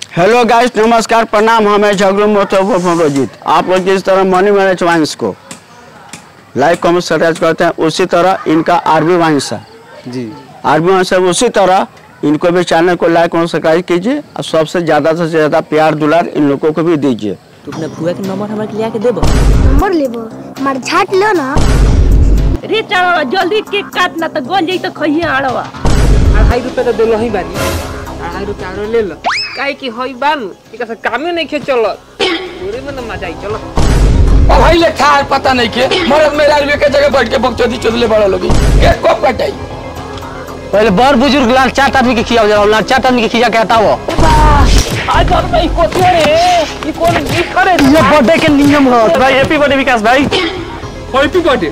Hello guys नमस्कार प्रणाम हमें झगड़ू मोटो रंजीत आप लोग जिस तरह मनी मैनेज वाइन्स को लाइक कमेंट सब्सक्राइब करते हैं उसी तरह इनका आरबी वाइन्स है जी आरबी वाइन्स है उसी तरह इनको भी चैनल को लाइक और सब्सक्राइब कीजिए और सबसे ज़्यादा से ज़्यादा प्यार दुलार इन लोगों को भी दीजिए तू अपने फुआ के नंबर हमरा के लिया के देबो नंबर लेबो हमार झाट लो ना रे चाड़वा जल्दी केक काट ना तो गन जाई तो खइए आड़वा अढ़ाई रुपये तो दिलो ही बानी अढ़ाई रुपये आरो ले लो काहे कि हई बानू एक से कामे नहीं खे चलत पूरे में ना मजा आई चलो अब भाई ले खा पता नहीं के मरद मेरा रुपये के जगह बैठ के बकचोदी चोदले बड़ा लोगी के कब कटाई पहले बड़ बुजुर्ग लाल चार आदमी के खिया जाला लाल चार आदमी के खिया के हटाओ आज और नहीं कोती रे ये कौन नहीं करे ये बर्थडे के नियम हो भाई हैप्पी बर्थडे विकास भाई हैप्पी बर्थडे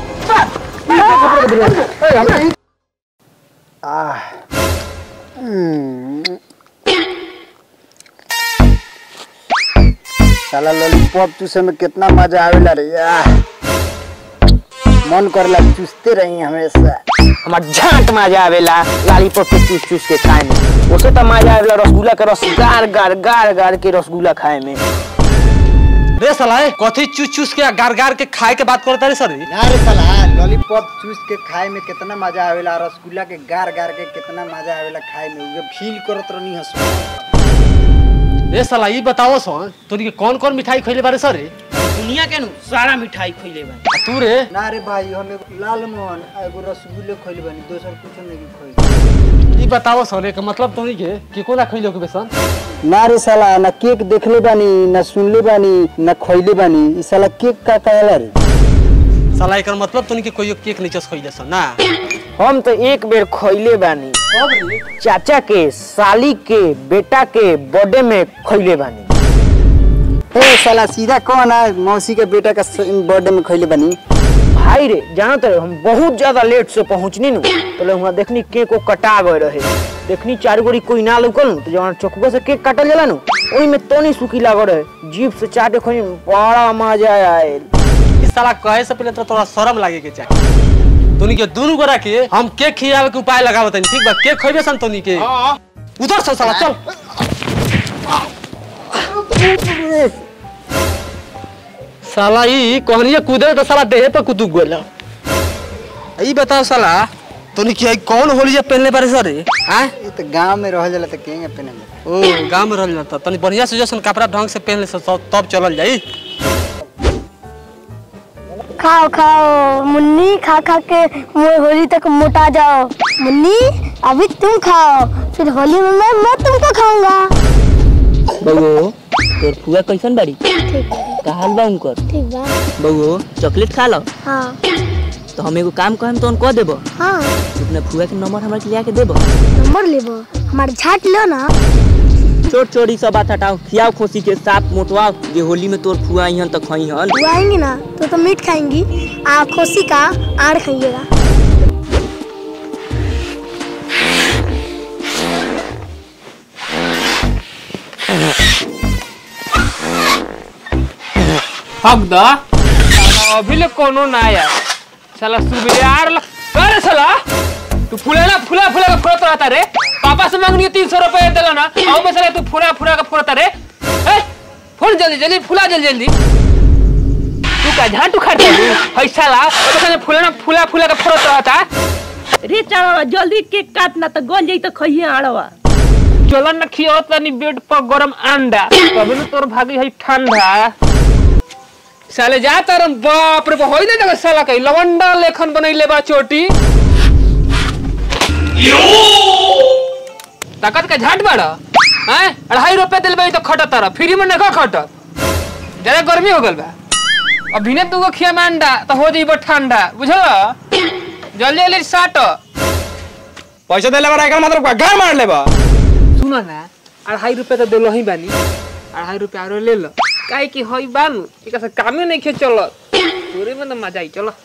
साला लॉलीपॉप चूसे में कितना मजा आवेला रे यार मन करला चूसते रही हमेशा हमार झांट मजा आवेला लॉलीपॉप के चूस चूस के खाए में उसे तो मजा आवेला रसगुल्ला के रस गार गार गार गार के रसगुल्ला खाए में रे साला ए, कथी चूस चूस के गार गार के खाए के बात करता रे सर ना रे साला लॉलीपॉप चूस के खाए में कितना मजा आवेला रसगुल्ला के गार गार के कितना मजा आवेला खाए में उहे फील करत रहनी हसो रे साला ई बताओ सो तोरी के कौन कौन मिठाई खइले बारे सर दुनिया के नु सारा मिठाई खइले बा तू रे ना रे भाई हम एगो लाल मोहन आ एगो रसगुल्ले खइले बानी दोसर कुछ नहीं खइले ई बताओ सो रे के मतलब तोरी के के कोना खइले के बेसन ना रे साला ना केक देखले बानी ना सुनले बानी ना खइले बानी ई साला केक का कहला रे साला एकर मतलब तोनी के कोई केक नहीं चस खइले सन ना हम तो एक बेर खइले बानी चाचा के साली के बेटा के बर्थडे में खइले बानी ए साला सीधा कौन है मौसी के बेटा का बर्थडे में खइले बानी भाई रे जानो तो हम बहुत ज्यादा लेट से पहुंचनी नु तो ले वहां देखनी केक को कटा गए रहे देखनी चार गोरी कोई ना लुकल नु, तो जवन चौकुआ से केक काटल जाला नु ओही में तनी सुखी लागल रहे जीभ से चाटे खोई बड़ा मजा आयल ई साला कहे से पहले तो तोरा शर्म लागे के चाहिए तोनी के दुनु गोरा के हम केक खियावे के उपाय लगावत हनी ठीक बा केक खइबे सन तोनी के उधर से साला चल साला ई कहनिए कूदे तो साला देहे पे कुतु गोला ई बताओ साला तोनी के कौन होलिया पहनले बारे सर हां ये तो गांव में रह जाला तो केंगे पहने ओ गांव में रहल जाता तनी बढ़िया से जैसन कपड़ा ढंग से पहन ले से तब तब चलल जाई खाओ खाओ मुन्नी खा खा के मो- होली तक मोटा जाओ मुन्नी अभी तुम खाओ फिर होली में मैं मैं तुमको खाऊंगा बगो तोर फुआ कैसन बाड़ी ठीक है का हाल बा उनकर ठीक बा बगो चॉकलेट खा लो हाँ तो हम एगो काम कहम तो कह देबो हाँ तू अपने फुआ के नंबर हमरा के लिया के देबो नंबर लेबो हमार झाट लो ना छोट छोटी सब बात हटाओ खियाओ खोसी के साथ मोटवाओ जे होली में तोर फुआ इहन तक खई हन वो आएंगी ना तो तो मीट खाएंगी आ खोसी का आड़ खाइएगा हक द साला अभी ले कोनो ना आया साला सुबियार ल अरे साला तू फुलेला फुला फुला के फोड़त रहता रे पापा से मांगनी तीन सौ रुपये दिला ना आओ में साला तू फुला फुला के फोड़ता रे ए फोड़ जल्दी जल्दी फुला जल्दी जल्दी तू का झाटू खाते है साला तो साला फुला फुला फुला के फोड़त रहता रे चाड़वा जल्दी केक काट ना तो गन जाई तो खइए आड़वा चलन न खियो तनी बेड पर गरम अंडा तभी न तोर भागी है ठंडा साले जा तरम बाप रे होई ना जगह साला कहीं लवंडा लेखन बनैले बा चोटी ताकत का झाट बाड़ा हैं अढ़ाई रुपए दिल बा तो खटत तारा फ्री में नखा खटत ज्यादा गर्मी हो गल बा अब भिने तू खिया में अंडा तो हो जाइबो ठंडा बुझल जल्दी जल्दी साट पैसा देले बड़ा एकर मतलब का घर मार लेबा सुनो ना अढ़ाई रुपये तो दिलो ही बानी अढ़ाई रुपये आरो ले लो काहे कि हई बानू एक से कामे नहीं खे चलत पूरे में तो मजा आई चलो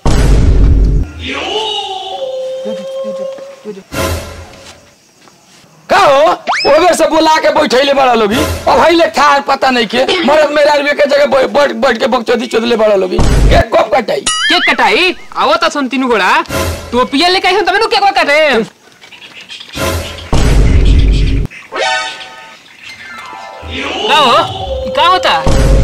का हो ओ बेर से बुला के बैठैले बड़ा लोगी अब भाई ले खा पता नहीं के मरद मेरा रुपये के जगह बैठ बैठ बैठ के बकचोदी चोदले बड़ा लोगी के कब कटाई केक कटाई आवो तो सुन तीन गोड़ा टोपिया लेके आई हूं तब नु केक काटे का हो ई का होता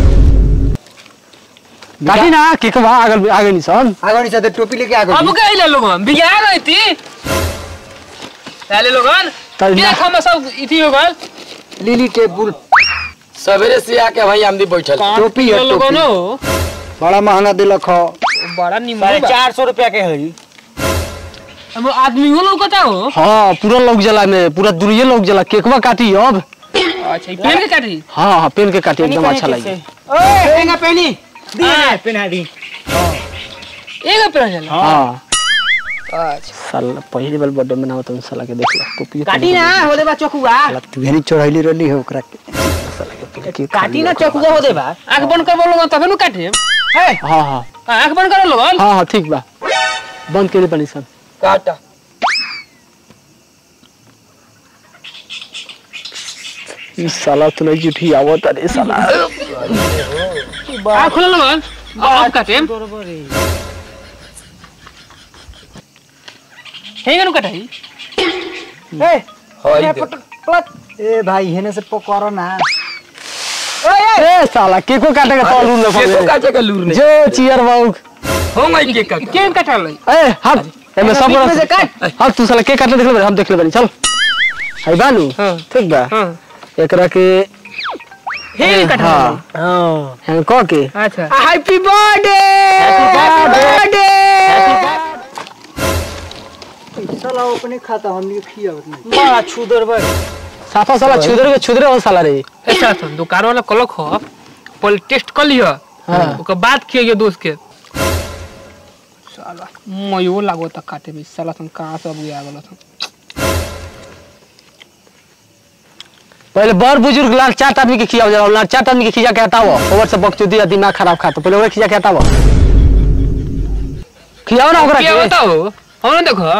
काटी ना के के वहां आगल आगे नहीं सन आगे नहीं चाहते टोपी लेके आगे अब का इला लोगन बिया गई थी पहले लोगन तब क्या ना- खामा सब इथी हो गल लीली टेबुल सवेरे से आके भाई आमदी बैठल टोपी है, लोगन टोपी। हो बड़ा महंगा दिलक हो बड़ा निमन साढ़े बा चार सौ रुपया के है हम आदमी हो लोग हो हाँ पूरा लोग जला में पूरा दुनिया लोग जला केकवा काटी अब अच्छा ई पेन के काटी हाँ हाँ पेन के काटी एकदम अच्छा लगी ओए पेनी दी हाँ। पेना दी एगो पेन चला हाँ अच्छा साला पहली बार बर्थडे मनाओ तुम साला के देख लो टोपी काटी ना हो दे बा चकुआ तू भेनी चढ़ैली रहली हो ओकरा के काटी ना चकुआ हो दे बा आंख बंद कर लोगन तबे नु काटे हाँ हाँ आंख बंद कर लोगन हाँ हाँ ठीक बा बंद के बनी सन काटा ई साला तू नहीं जुठी आवत अरे साला आंख खोल लोगन अब काटे हेंगे नु काटाई हई दे ए भाई हेने से पकड़ो ना ए साला केको काटे का तौल न केको पड़े काटे का लूर नहीं जो चियर बाऊ हो गई के काटा केन काटा लई ए हट एमे सब बीच में से काट। हाँ तू साला के काटे देख ले हम देख ले बनी चल हाय बानू हाँ। ठीक बा हां एकरा के हेंगे काटा हाँ हां हैं को के अच्छा हैप्पी बर्थडे बर्थडे साला अपने खाता हमनी के खियावत नहीं बड़ा छुदर बा साफा साला छुदर के छुदरे हो साला रे ऐसा सुन दुकान वाला कलक हो पहले टेस्ट कर लियो हाँ। ओकर बाद खियो दोस्त के साला मयो लागो त काटे में साला तुम कहां से अब आ गेलो तुम पहले बड़ बुजुर्ग लाल चार आदमी के खियाव जाला लाल चार आदमी के खिया के हटाओ ओवर से बकचोदी या दिमाग खराब खाता पहले ओकरा खिया के हटाओ खियाओ ना ओकरा क्या के बताओ हम देखो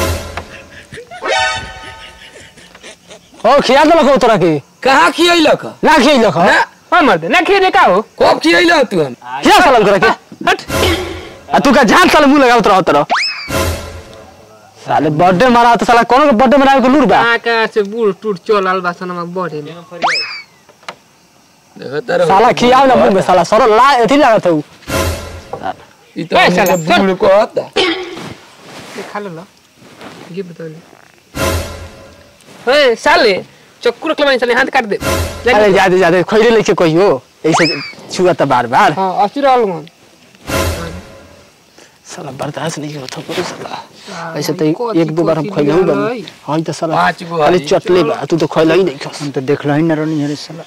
ओ खिया दलक हो तोरा के कहां खियैलक ना खियलक हो हां मर्द ना खिए का हो कब खियैला तू हम खिया साला तोरा के हट आ तू का झाट साला मुंह लगावत रहो तोरा साले बर्थडे मारा तो साला कोनो के बर्थडे मनावे के लूर बा कहां से बूढ़ टूट चल बासन में बढ़े में देखत रहो साला खियाओ ना मुंह में साला सरो ला एथी लागत हो ई तो ए, हमनी साला, के बूढ़ को होता खा लो ला ये बता ले ए साले चक्कू रख ले साले हाथ काट दे अरे जादे जादे खइले लेके कहियो ऐसे छुआ त बार बार हां अस्सी रहल मन साला बर्दाश्त नहीं होता पूरा साला ऐसे तो एक दो बार हम खइले हूं बनी हां तो साला पाँच गो खाली हरी। चटले बा तू तो खइला ही नहीं खस हम तो देखला ही ना रहनी है रे साला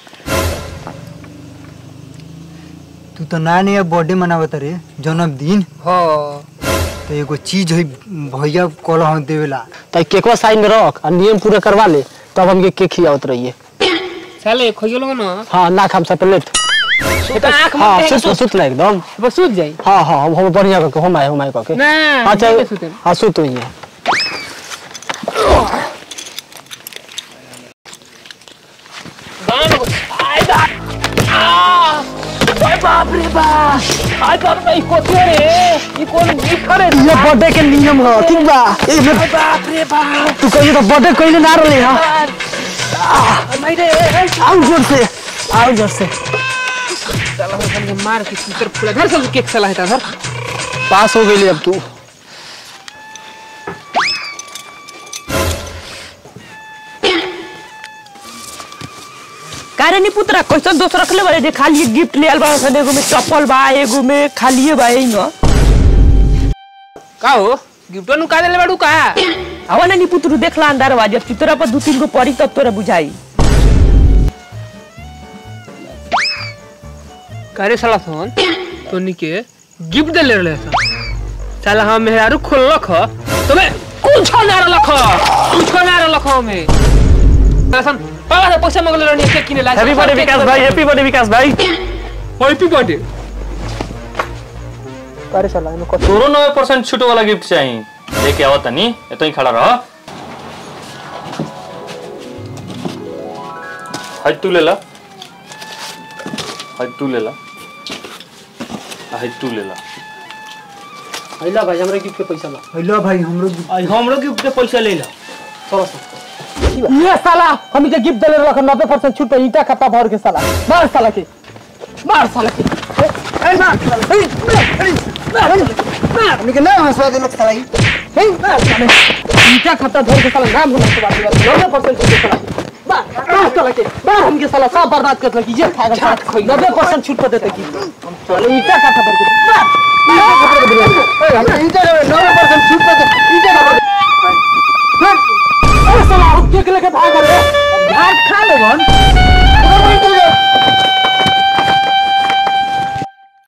तू तो ना नहीं बर्थडे मनावत रे जन्मदिन हां तो एगो चीज है भैया कल हम देवेला त केकवा साइड में रख और नियम पूरा करवा ले तब हमके केक खियावत रहिए साले खइयो लोग ना हां ना खाम सब प्लेट तो आंख हां में सुत सुत ना एकदम बस सूझ जाई हां हां हम हम बढ़िया करके हम आए हम आए करके ना अच्छा नहीं सुते हां सुत ही है ये बर्थडे के नियम हो ठीक बा ए बाप रे बाप तू कहियो तो बर्थडे कइले ना रहले हां आओ जोर से आओ जोर से साला हम मार के सूतर फुला घर से केक साला है धर पास हो गई अब तू कारे नी पुत्रा कैसन दोस्त रखले बारे जे खाली गिफ्ट ले आल बा सन एगो में चप्पल बा एगो में खालिए बा एई न का हो गिफ्ट नु का देले बाड़ू का आवा ना नी पुत्रु देखला अंदर बा जब चितरा पर दू तीन गो पड़ी तब तोरा बुझाई करे साला फोन तो निके गिफ्ट दे ले रहे सन साला हम मेहरारू खोललक ह तबे कुछ ना रलक ह कुछ ना रलक ह में साला सन पाला से पैसा मंगले रहनी केक किने ला हैप्पी बर्थडे विकास भाई हैप्पी बर्थडे विकास भाई हैप्पी बर्थडे करे साला इनो कत तोरो नब्बे परसेंट छूट वाला गिफ्ट चाहिए लेके आओ तनी एतो ही खड़ा रह हज तू ले ला हज तू ले ला आ हज तू ले ला आइला भाई हमरा गिफ्ट के पैसा ला हेलो भाई हमरो हमरो गिफ्ट के पैसा ले ला चलो ये साला हम के गिफ्ट देले रख 90% छूट पे ईटा खत्ता भर के साला मार साला के मार साला के ए मार साला ए मार मार हमनी के ना हंसवा देलक साला ई ए मार साला ईटा खत्ता भर के साला नाम होना के बाद 90% छूट पे साला मार मार साला के मार हम के साला सब बर्बाद कर लगी ये खाएगा साला 90% छूट पे देते की हम चले ईटा खत्ता भर के मार हमने ईटा 90% छूट पे दे ईटा ना अरे साला हम केक लेके भाग गए घाट खा ले